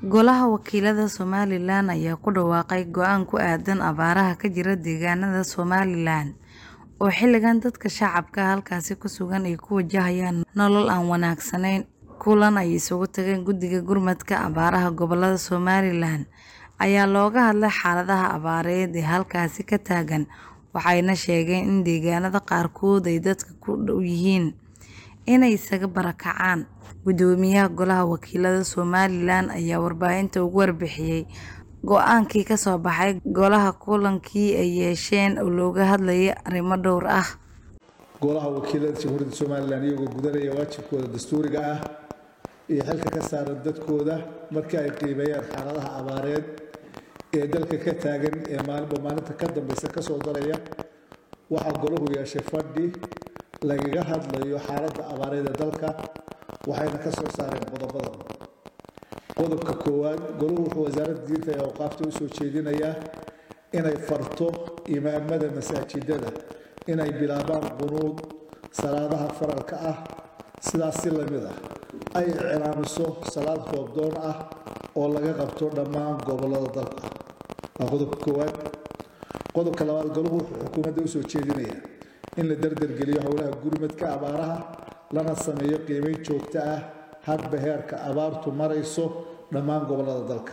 Golaha Wakiilada Somalilan ayaa ku dhawaaqay go'aan ku aadan abaaraha ka jira deegaanada Somalilan oo xilligan dadka shacabka ah halkaasi ku sugan ay ku wajahayaan nolol aan wanaagsanayn. Kulan ay isugu tageen Guddiga Gurmadka Abaaraha Gobollada Somalilan ayaa looga hadlay xaaladaha abaareed ee halkaasi ka taagan, waxayna sheegeen in deegaanada qaarkood ay dadka ku dhow yihiin inay isaga barakacaan. Guddoomiyaha Golaha Wakiilada Somalilan ayaa warbaahinta uga warbixiyay go'aankii ka soo baxay golaha kulankii ay yeesheen oo looga hadlayay arrimo dhowr ah. Golaha Wakiilada Jamhuuriyadda Somalilan iyagoo gudanaya waajibkooda dastuuriga ah iyo xilka ka saaran dadkooda markii ay qiimeeyaan xaaladaha abaareed ee dalka ka taagan ee maalinba maalinta ka dambeysa ka soo daraya waxaa golahu yeeshay fadhi lagaga hadlayo xaaladda abaareed ee dalka waxayna ka soo saareen qodobadan qodobka koowaad golahu wuxuu wasaaradda diinta ee awqaafta u soo jeedinayaa inay farto imaamada masaajidada inay bilaabaan qunuud salaadaha faralka ah sidaas si lamid ah ay iclaamiso salaad roobdoon ah oo laga qabto dhammaan gobollada dalka waa qodobka koowaad qodobka labaad golahu wuxuu xukuumadda u soo jeedinayaa in la dardargeliyo howlaha gurmadka abaaraha lana sameeyo qiimeyn joogto ah hadba heerka abaartu marayso dhammaan gobollada dalka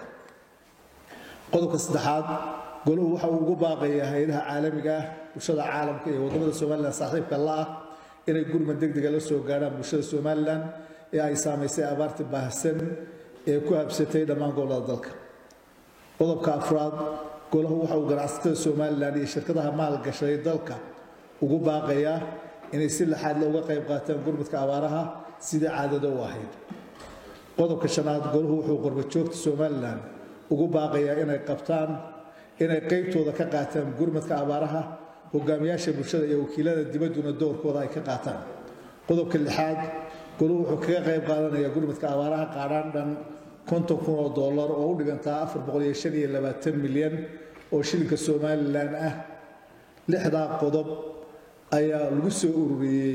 qodobka saddexaad golahu waxa uu ugu baaqayaa hay-adaha caalamiga ah bulshada caalamka iyo wadamada somalilan saaxiibka la ah inay gurmad degdega la soo gaadhaan bulshada somalilan ee ay saamaysay abaarta baahsan ee ku habsatay dhammaan gobollada dalka qodobka afraad golahu waxa uu ganacsatada somalilan iyo shirkadaha maalgashaday dalka ugu baaqayaa inay si laxaad le uga qayb qaataan gurmadka abaaraha sidii caadada u ahayd qodobka shanaad golahu wuxuu qurbajoogta somalilan ugu baaqayaa inay qabtaan inay qaybtooda ka qaataan gurmadka abaaraha hogaamiyaasha bulshada iyo wakiilada dibadduna doorkooda ay ka qaataan qodobka lixaad golahu wuxuu kaga qayb qaadanayaa gurmadka abaaraha qaadhaan dhan konton kun oo dollar oo u dhigantaa afar boqol iyo shan iyo labaatan milyan oo shilinka somalilan ah lixdaa qodob ayaa lagu soo ururiyey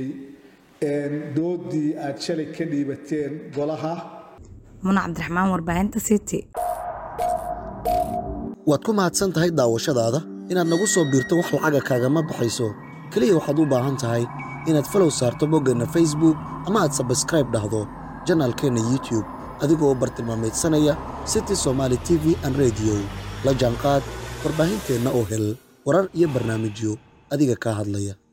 doodii aad shalay ka dhiibateen golaha Muna Cabdiraxmaan warbaahinta City. waad ku mahadsan tahay daawashadaada inaad nagu soo biirto wax lacaga kaagama baxayso keliya waxaad u baahan tahay inaad falow saarto boggeenna facebook ama aad sabskraib dhahdo janaalkeenna youtube adigoo bartilmaameedsanaya city somaali t v an rediyo la jaanqaad warbaahinteenna oo hel warar iyo barnaamijyo adiga kaa hadlaya